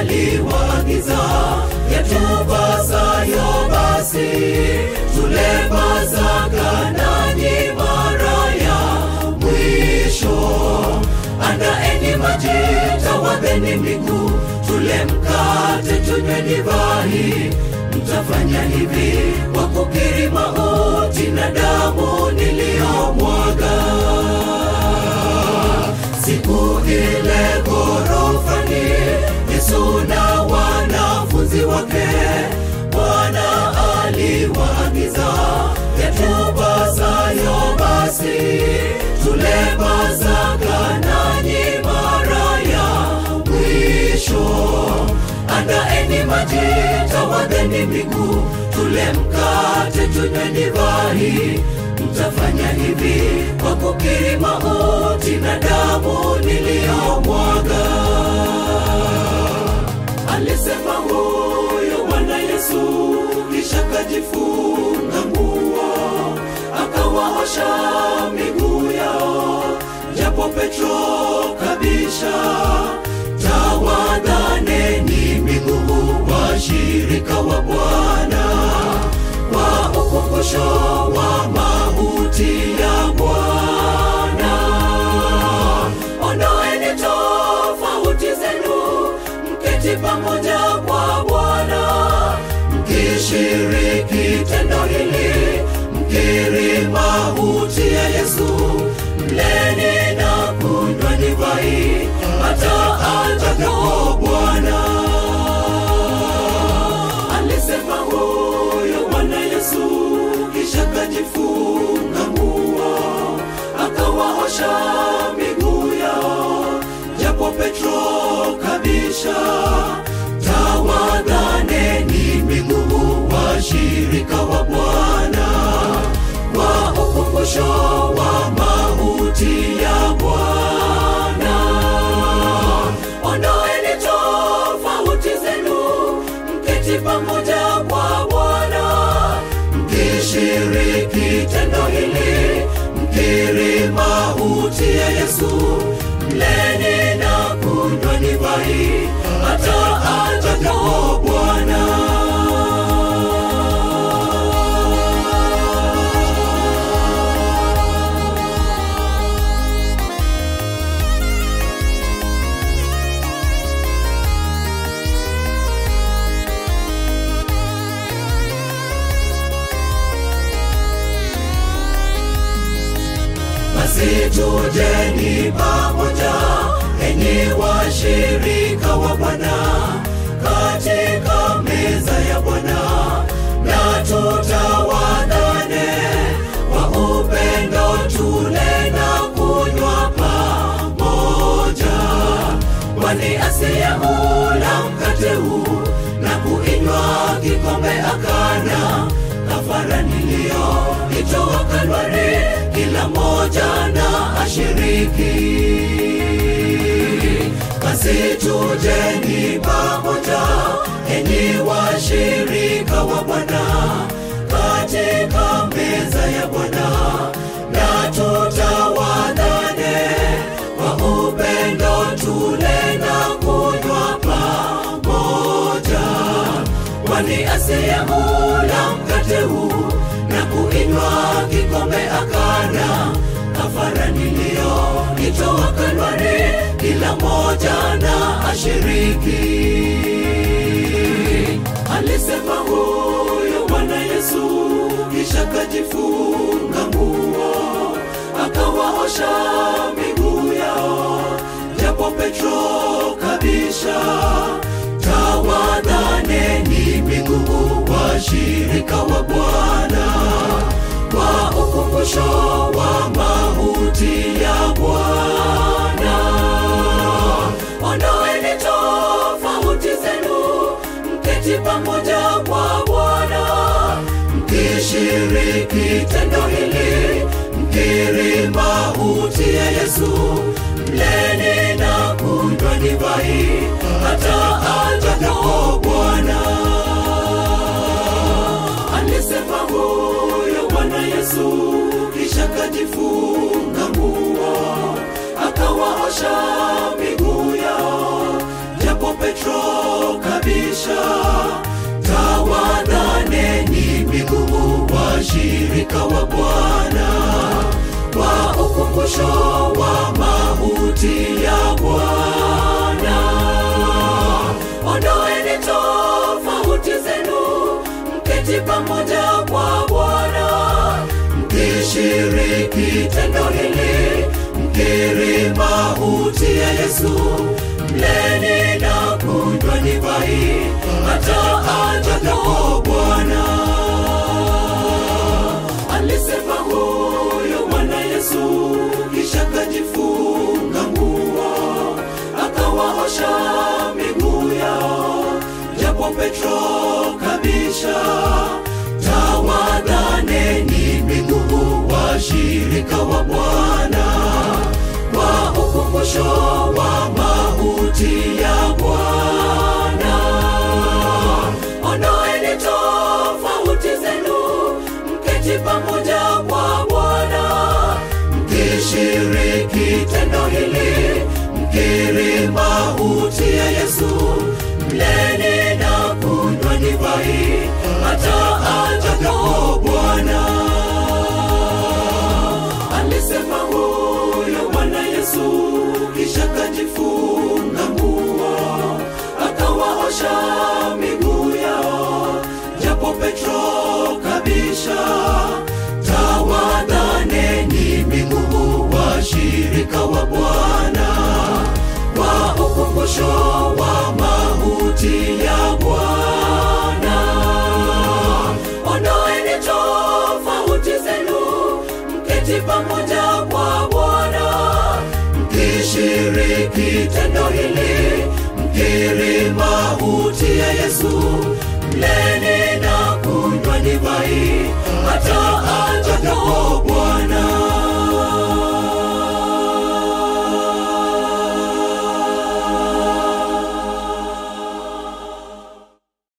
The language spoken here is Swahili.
aliwaagiza yatupasayo basi tule Pasaka nanyi mara ya mwisho. Andaeni maji, tawadheni miguu, tule mkate, tunywe divai. Mtafanya hivi kwa kukiri mauti na damu niliyomwaga siku ile ghorofani, Yesu na wanafunzi wake, Bwana aliwaagiza yatupasayo basi tule Pasaka nanyi mara ya mwisho. Andaeni maji, tawadheni miguu, tule mkate, tunywe divai. Mtafanya hivi kwa kukiri mauti na damu niliyomwaga. Alisema huyo Bwana Yesu, kisha kajifunga nguo, akawaosha miguu yao, japo Petro kabisha tawadhaneni miguu washirika wa Bwana kwa ukumbusho wa mauti ya Bwana. Ondoeni tofauti zenu, mketi pamoja kwa Bwana, mkishiriki tendo hili, mkiri mauti ya Yesu, mleni na kunywa divai hata ajapo Bwana. Alisema huyo Bwana Yesu, kisha kajifunga nguo, akawaosha miguu yao, japo Petro kabisha tawadhaneni miguu washirika wa Bwana kwa ukumbusho wa mauti ya Bwana. Ondoeni tofauti zenu, mketi pamoja kwa Bwana, mkishiriki tendo hili, mkiri mauti ya Yesu, mleni na kunywa divai hata ajapo Bwana. Basi tujeni pamoja, enyi washirika wa Bwana, katika meza ya Bwana, na tutawadhane kwa upendo, tule na kunywa pamoja, kwani asiyeula mkate huu na kuinywa kikombe akana kafara niliyoitoa Kalvari, kila moja na ashiriki. Basi tujeni pamoja, enyi washirika wa Bwana, katika meza ya Bwana, na tutawadhane kwa upendo, tule na kunywa pamoja kwani asiyeula mkate huu na kuinywa kikombe akana kafara niliyoitoa Kalvari, kila moja na ashiriki. Alisema huyo Bwana Yesu, kisha kajifunga nguo, akawaosha miguu yao, japo Petro kabisha tawadhaneni miguu washirika wa Bwana kwa ukumbusho wa mauti ya Bwana. Ondoeni tofauti zenu, mketi pamoja kwa Bwana, mkishiriki tendo hili, mkiri mauti ya Yesu, mleni na kunywa divai hata ajapo Bwana. Alisema huyo Bwana Yesu, kisha kajifunga nguo, akawaosha miguu yao, japo Petro kabisha, tawadhaneni miguu washirika wa Bwana, wa ukumbusho wa mauti ya Bwana. Ondoeni tofauti zenu, mketi pamoja kwa Bwana, mkishiriki tendo hili, mkiri mauti ya Yesu, mleni na kunywa divai hata ajapo Bwana. Alisema huyo Bwana Yesu, kisha kajifunga nguo, akawaosha miguu yao, japo Petro kabisha, tawadhaneni miguu washirika wa Bwana, wa ukumbusho wa mauti ya Bwana. Ondoeni tofauti zenu, mketi pamoja kwa Bwana, mkishiriki tendo hili, mkiri mauti ya Yesu, mleni na kunywa divai hata ajapo Bwana. Alisema huyo Bwana Yesu, kisha kajifunga nguo, akawaosha miguu yao, japo Petro kabisha, tawadhaneni miguu washirika wa Bwana, wa ukumbusho wa mauti ya Bwana. Ondoeni tofauti zenu, mketi pamoja kwa Bwana, mkishiriki tendo hili, mkiri mauti ya Yesu, mleni